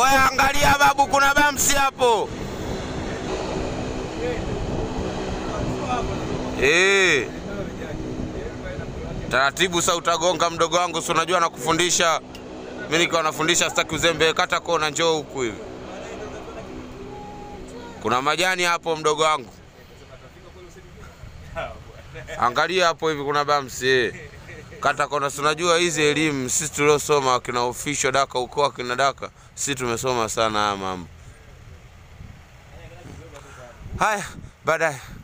Oya, angalia babu, kuna bamsi hapo. Eh. Taratibu sasa utagonga mdogo wangu, si unajua nakufundisha. Mimi nikiwa nafundisha sitaki uzembe, kata kona, njoo huku hivi. Kuna majani hapo mdogo wangu. Angalia hapo hivi kuna bamsi. Eh. Kata kona, si unajua hizi elimu sisi tuliosoma kina official daka uko kina daka, sisi tumesoma sana haya mambo. Haya, baadaye.